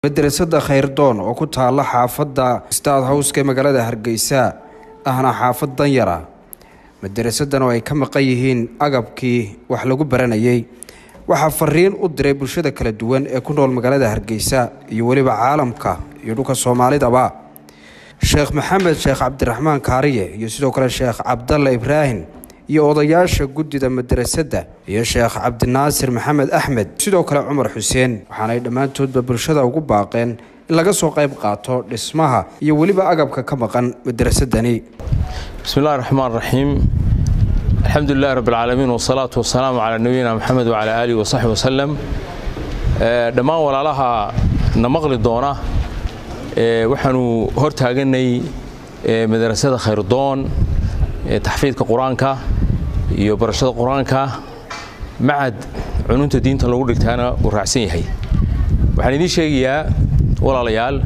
madrasada khayrdoon oo ku taala xaafadda staad howska ee magaalada hargeysa ahna xaafad danyara madarasadan oo ay ka maqan yihiin agabkii wax lagu baranayay waxaa fariin u diray bulshada kala duwan ee ku nool magaalada hargeysa iyo weliba caalamka iyo dhulka soomaalidaba sheekh maxamed sheekh cabdiraxmaan kaariye iyo sidoo kale sheekh cabdalla ibraahim iyo odayaasha guddida madrasadda iyo sheekh cabdinaasir maxamed axmed sidoo kale cumar xuseen waxaanay dhammaantoodba bulshada ugu baaqeen in laga soo qayb qaato dhismaha iyo weliba agabka ka maqan madrasadani bismi illahi raxmaan raxiim alxamdu lilahi rabb alcaalamiin wasalaatu wasalaamu calaa nabiyina moxamed wacalaa aalihi wasaxbi wasalam dhammaan walaalaha na maqli doona waxaanu hor taaganay madrasada khayrdoon taxfiidka qur-aanka iyo barashada qur-aanka macad cununta diinta lagu dhigtaana uu raacsan yahay waxaan idiin sheegayaa walaalayaal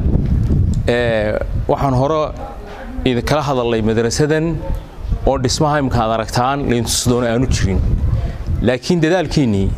waxaan hore idinkala hadalnay madrasadan oo dhismaha imka ad aragtaan layntusdoona aanu jirin laakiin dadaalkiinnii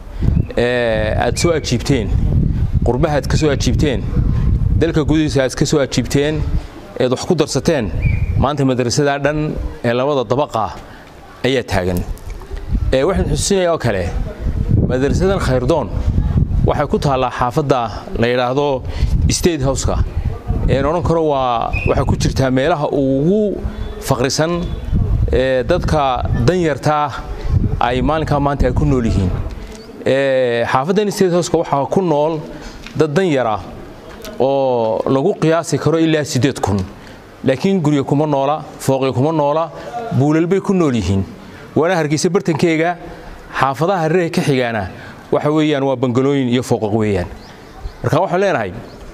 aad soo ajiibteen qurbaha aad ka soo ajiibteen dalka gudihiisa aad ka soo ajiibteen eed wax ku darsateen maanta madrasadaa dhan ee labada dabaqa ayaa taagan waxaan xusuusinaya oo kale madrasadan khayrdoon waxay ku taallaa xaafadda la yidhaahdo state houseka een odhan karo waa waxay ku jirtaa meelaha ugu faqrisan ee dadka danyartaa ay maalinkaa maanta ay ku nool yihiin xaafaddan state houseka waxaa ku nool dad danyara oo lagu qiyaasi karo ilaa siddeed kun laakiin gurya kuma noola fooqya kuma noola buulalbay ku nool yihiin waana hargeysa bartankeyga xaafadaha hareeraha ka xigaana waxa weeyaan waa bangalooyin iyo fooqaq weeyaan marka waxaan leenahay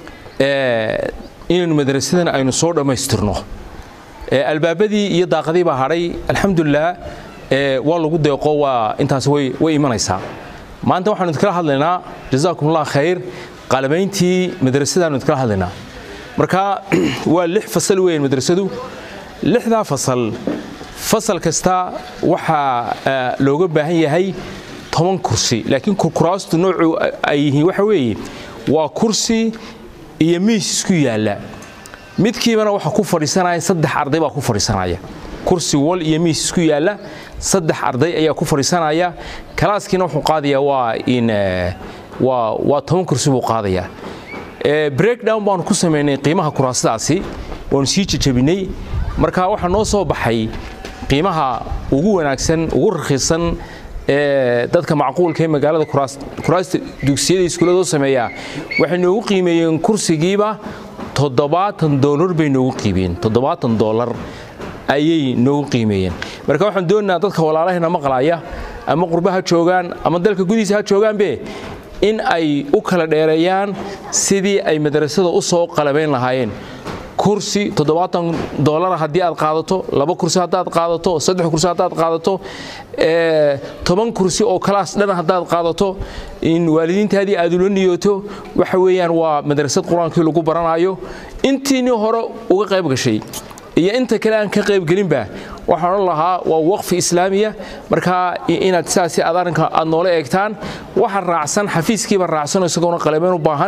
inaynu madrasadan aynu soo dhammaystirno albaabadii iyo daaqadii baa hadhay alxamdulilah waa lagu deeqo waa intaas way imanaysaa maanta waxaanu idinkala hadlaynaa jazaakum allah khayr qalamayntii madrasadaanu idinkala hadlaynaa marka waa lix fasal weeyaan madrasadu lixdaa fasal fasal kasta waxaa looga baahan yahay toban kursi laakiin kuraastu noocu ay yihiin waxa weeye waa kursi iyo miis isku yaalla midkiibana waxa ku fadhiisanaya saddex arday baa ku fadhiisanaya kursi wal iyo miis isku yaalla saddex arday ayaa ku fadhiisanaya kalaaskiina wuxuu qaadayaa waa in waa waa toban kursi buu qaadayaa breakdown baanu ku samaynay qiimaha kuraasadaasi waanu sii jajabinay marka waxaa noo soo baxay qiimaha ugu wanaagsan ugu rakhiisan ee dadka macquulka ee magaalada kuraasta dugsiyada iskuuladoo sameeyaa waxay noogu qiimeeyeen kursigiiba toddobaatan doolar bay noogu qiimeyeen toddobaatan doolar ayay noogu qiimeeyeen marka waxaan doonaynaa dadka walaalahayna maqlaya ama qurbaha joogaan ama dalka gudihiisa ha joogaanbe in ay u kala dheereeyaan sidii ay madrasada u soo qalabayn lahaayeen kursi toddobaatan doolara haddii aad qaadato laba kursi haddaad qaadato saddex kursi haddaad qaadato toban kursi oo kalaas dhan haddaad qaadato in waalidiintaadii aad ula niyooto waxa weeyaan waa madrasad qur-aankii lagu baranayo intiinii hore uga qayb gashay iyo inta kale aan ka qaybgelinba waxaan odhan lahaa waa waqfi islaamiya markaa inaad sidaasi aad arrinka aad noola eegtaan waxa raacsan xafiiskiiba raacsan isagoona qalabeyn u baahan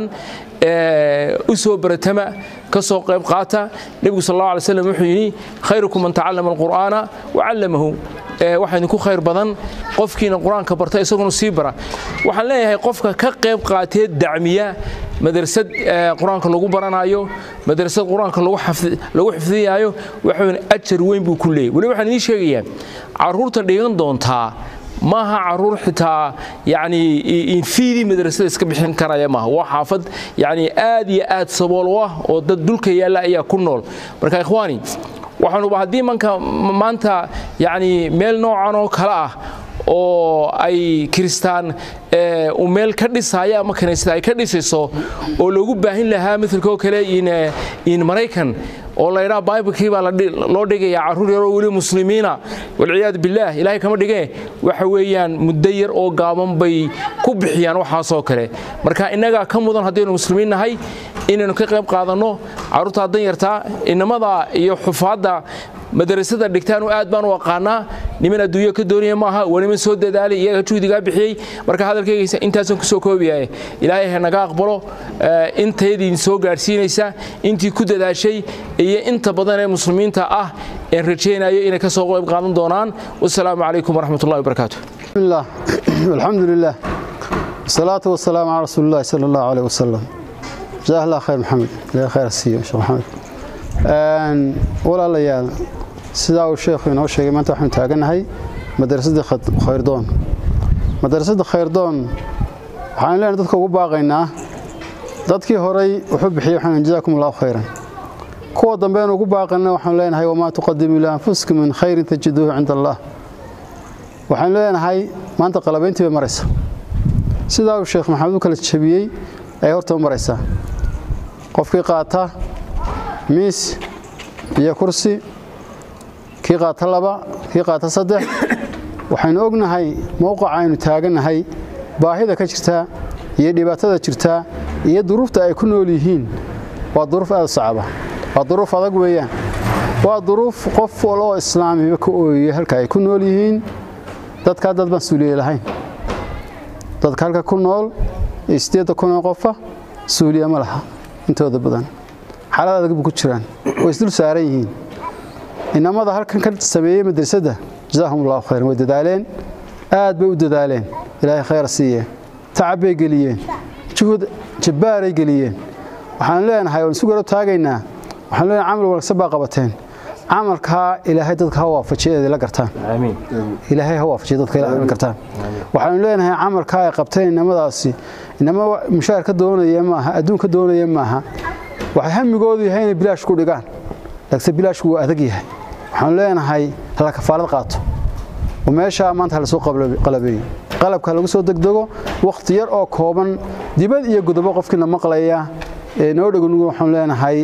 u soo baratama ka soo qayb qaata nebigu sal allah alay slam wuxuu yidhi khayrukum man tacallama alqur'aana wacallamahu waxaa idinku khayr badan qofkiina qur-aanka barta isaguna sii bara waxaan leeyahay qofka ka qayb qaatee dacmiya madrasad qur-aanka lagu baranayo madrasad qur-aanka lagu xifdiyaayo waxawn ajar weyn buu ku leeyay weli waxaan idiin sheegayaa caruurta dhigan doontaa maaha caruur xitaa yani infiidii madrasada iska bixin karaya maaha waa xaafad yani aad iyo aad sabool u ah oo dad dulka yaalla ayaa ku nool marka ikhwaani waxaanuba haddii manka maanta yani meel noocan oo kale ah oo ay kiristaan uu meel ka dhisaayo ama kaniisada ay ka dhisayso oo loogu baahin lahaa maalkoo kale in maraykan oo laydhaa baibalkii baa loo dhigaya carruur yaroo weli muslimiina walciyaadu billaah ilaahay kama dhigee waxa weeyaan muddo yar oo gaaban bay ku bixiyaan waxaasoo kale marka innagaa ka mudan haddaynu muslimiin nahay inaynu ka qayb qaadanno carruurtaa danyartaa inamada iyo xufaadda madrasada dhigtaan aad baan u aqaanaa niman adduunyo ka doonaya maaha waa niman soo dadaalay iyaga juhdigaa bixiyey marka hadalkayga intaasaan kusoo koobiyaye ilaahay ha naga aqbalo intaydiin soo gaadhsiinaysa intii ku dadaashay iyo inta badan ee muslimiinta ah een rajaynayo inay ka soo qayb qaadan doonaan wasalaamu calaykum waraxmat ullahi wabarakaatu alxamdu lilah wasalaatu wasalaamu calaa rasuuli illahi sala allahu aleyh wasalam jazaah allah khayr maxamed ilahay khayr siiyo sheekh maxamed walaalayaal sidaa uu sheekhu inoo sheegay maanta waxaanu taagannahay madrasadii khayrdoon madrasadda khayrdoon waxaanu leenahay dadka ugu baaqaynaa dadkii horay wuxuu bixiyey waxaanu jazaakum allahu khayran kuwa dambeenu ugu baaqayna waxaanu leenahay wamaa tuqadimu lianfusikum min khayrin tajiduuhu cinda allah waxaanu leenahay maanta qalabayntii bay maraysa sidaa uu sheekh maxamed u kala jabiyey ayay hortaba maraysaa qofkii qaata miis iyo kursi kii qaata laba kii qaata saddex waxaynu ognahay mowqaca aynu taagannahay baahida ka jirtaa iyo dhibaatada jirtaa iyo duruufta ay ku nool yihiin waa duruuf aad u sacaba waa duruuf adag weeyaan waa duruuf qof wal oo islaamiba ka ooyaya halka ay ku nool yihiin dadkaa dad baan suuliye lahayn dadka halka ku nool iyo siddeedda kunoo qofa suuliya ma laha intooda badan xaalad adag bu ku jiraan way isdul saaran yihiin inamada halkan ka sameeyey madrasadda jazaahum allahu khayran way dadaaleen aad bay u dadaaleen ilaahay khayr siiye tacab bay geliyeen juhud jabbaaray geliyeen waxaan leenahay waan isu garab taagaynaa waxaan leenahay camal wanaagsan baa qabateen camalkaa ilaahay dadka ha waafajiya inay la gartaan ilaahay ha waafajiya dadka la gartaan waxaanu leenahay camalkaa ay qabteen inamadaasi inama mushaar ka doonaya maaha adduun ka doonaya maaha waxay hamigoodu yahay inay bilaash ku dhigaan laakiinse bilaashku waa adag yahay waxaanu leenahay hala kafaalad qaato oo meeshaa maanta halasoo qalabeeyo qalabka lagu soo degdego wakhti yar oo kooban dibad iyo godobo qofkiina maqlaya ee noo dhogonugu waxaanu leenahay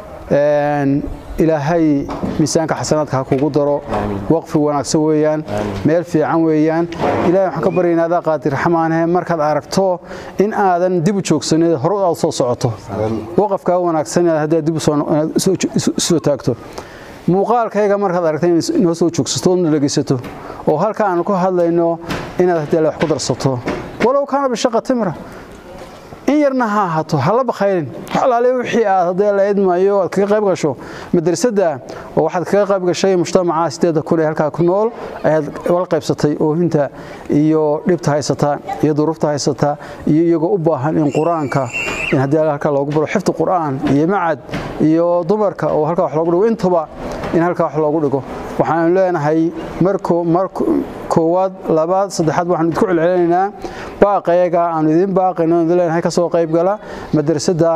ilaahay miisaanka xasanaadka ha kugu daro waqfi wanaagsan weeyaan meel fiican weeyaan ilahay waxaan ka baryaynaa adaa qaadir raxmaanhe markaad aragto in aadan dib u joogsanin hore aad soo socoto waqafkaa wanaagsan haddaad dib soo taagto muuqaalkayga markaad aragta inoo soo joogsato oodna dhegaysato oo halka aanu ka hadlayno inaad haddii wax ku darsato walow kaana bishaqa timra in yarna ha ahaato hala bakhaylin wax alaale wixii aad haddii la idmayo aad kaga qayb gasho madrasadda oo waxaad kaga qayb gashay mujtamaca sideeda kun ee halkaa ku nool ayaad wala qaybsatay oohinta iyo dhibta haysata iyo duruufta haysata iyo iyagoo u baahan in qur-aanka in haddii halkaa loogu baro xifdi qur'aan iyo macad iyo dumarka oo halkaa wax loogu dhigo intuba in halkaa wax loogu dhigo waxaanu leenahay mar koowaad labaad saddexaad waxaanu idinku celcelinaynaa baaqayaga aanu idin baaqayno idin leenahay ka soo qayb gala madrasadda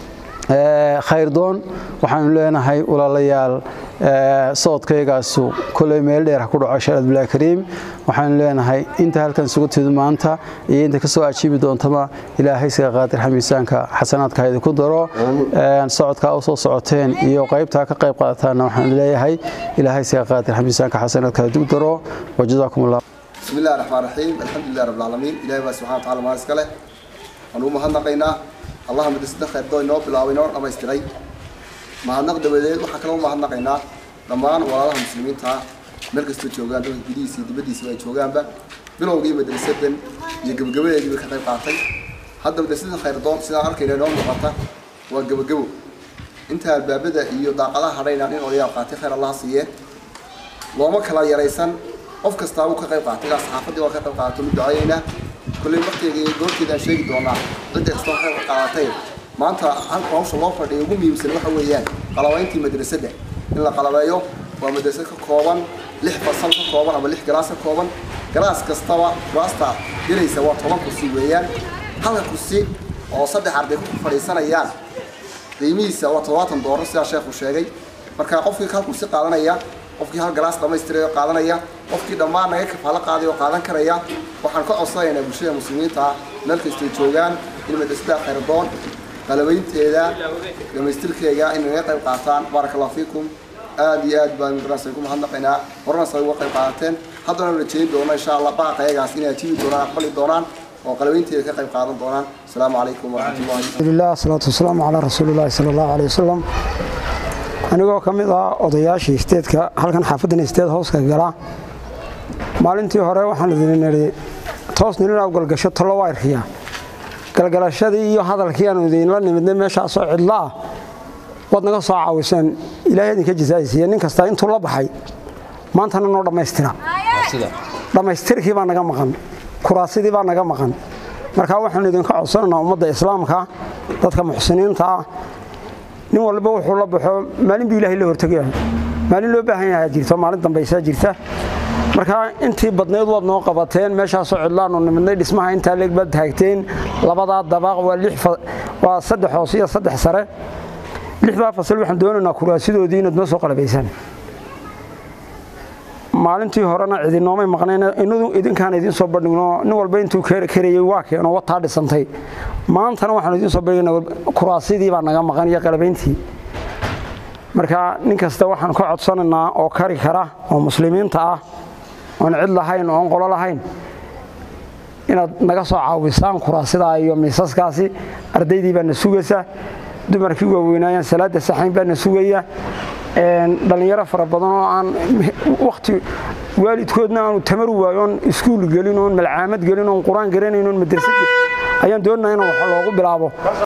khayrdoon waxaanu leenahay walaalayaal socodkaygaasu koley meel dheer ha ku dhaco sheekh abdullahi kariim waxaanu leenahay inta halkan isugu timid maanta iyo inta ka soo ajiibi doontaba ilaahay siga qaadirxa miisaanka xasanaadka ha idinku daro socodkaa u soo socoteen iyo qaybtaa ka qayb qaadataanna waxaan leeyahay ilaahay siga qaadirxa miisaanka xasanaadka ha idinku daro wajazaakum allah بسم الله الرحمن الرحيم الحمد لله رب العالمين إلهي بقى سبحانه وتعالى ما اسكله أنو مهنقينا اللهم دسنا خير دوي نوب بلاوي نور أما استغي مهنق دبديل وحكلو مهنقينا دمان ولا مسلمين تا مركز تو جوغان دو بديسي دبديسي way joogaan ba bilowgii madrasadan iyo gabagabadeedii ka qayb qaatay hadda madrasada khayr doon sida arkayna noo muuqata waa gabagabo inta albaabada iyo daaqadaha hadhayna in odayaal qaatay khayr Allah siiye looma kala yaraysan qof kastaa uu ka qayb qaatay ilaa saxaafadii waa ka qayb qaadatay mid ducayeynaa kolley waqtiga iyo goorteeda aan sheegi doonaa cidda kastoo ka qayb qaadatay maanta halka hawsha loo fadhiyo ugu muhiimsan waxa weeyaan qalabayntii madrasadda in la qalabeeyo waa madrasad ka kooban lix fasal ka kooban ama lix galaas ka kooban galaas kastaba kuraasta gelaysa waa toban kursi weeyaan halka kursi oo saddex arday ku fadhiisanayaan qiimihiisa waa toddobaatan doolar sidaa sheekhu sheegay marka qofkii hal kursi qaadanaya qofkii hal galaas dhammaystiray oo qaadanaya qofkii dhammaan naga kafaalo qaaday oo qaadan karaya waxaan ka codsanaynaa bulshada muslimiinta meel kastay joogaan in madrasada khayrdoon qalabaynteeda dhamaystirkeega in naga qayb qaataan baaraka allahu fiikum aad iyo aad baan madrasa ku mahadnaqaynaa horena say uga qayb qaadateen haddana rajayn doona insha allah baaqayagaas inay ajiibi doonaan aqbali doonaan oo qalabaynteeda ka qayb qaadan doonaan asalaamu calaykum waraxmatullahi alhamdulilah salaatu wasalaamu calaa rasuulillahi sala allahu caleyh wasalam anigoo ka mid ah odayaashii isteedka halkan xaafaddan isteed hooska gala maalintii hore waxaan idin nidhi toos nilin galgasho talo waa irkiyaa galgalashadii iyo hadalkii aanu idinla nimidnay meeshaasoo cidlo ah waad naga soo caawiseen ilaahay idinka jasaaysiiya nin kasta intuu la baxay maantana noo dhammaystira dhammaystirkii baa naga maqan kuraasidii baa naga maqan marka waxaanu idinka codsanaynaa ummadda islaamka dadka muxsiniinta ah nin walba wuxuu la baxo maalin buu ilaahay la hortegayahay maalin loo baahan yahaa jirto maalin dambaysaa jirta marka intii badnayd waad noo qabateen meeshaasoo cidlaanu nimidnay dhismaha intaa leeg baad taagteen labadaa dabaaq waa saddex hoos iyo saddex sare lixdaa fasal waxaan doonaynaa kuraasidoodii inaad noo soo qalabaysaan maalintii horena cidinoomay maqnayn inadu idinkaan idiin soo bandhigno nin walba intuu karayey waa keeno wataa dhisantay maantana waxaanu idiin soo bandhigna kuraasidii baa naga maqan iyo qalabayntii marka nin kasta waxaan ka codsanaynaa oo kari kara oo muslimiinta ah oon cid lahayn oon qolo lahayn inaad naga soo caawisaan kuraasidaa iyo miisaskaasi ardaydii baa na sugaysa dumarkii waaweynaayan salaada saxayn baa na sugaya dhallinyaro fara badan oo aan wakhti waalidkoodna aanu tamar waayo oon iskuul gelin oon malcaamad gelin oon qur-aan garanayn oon madrasad ayaan doonaa in wax loogu bilaabo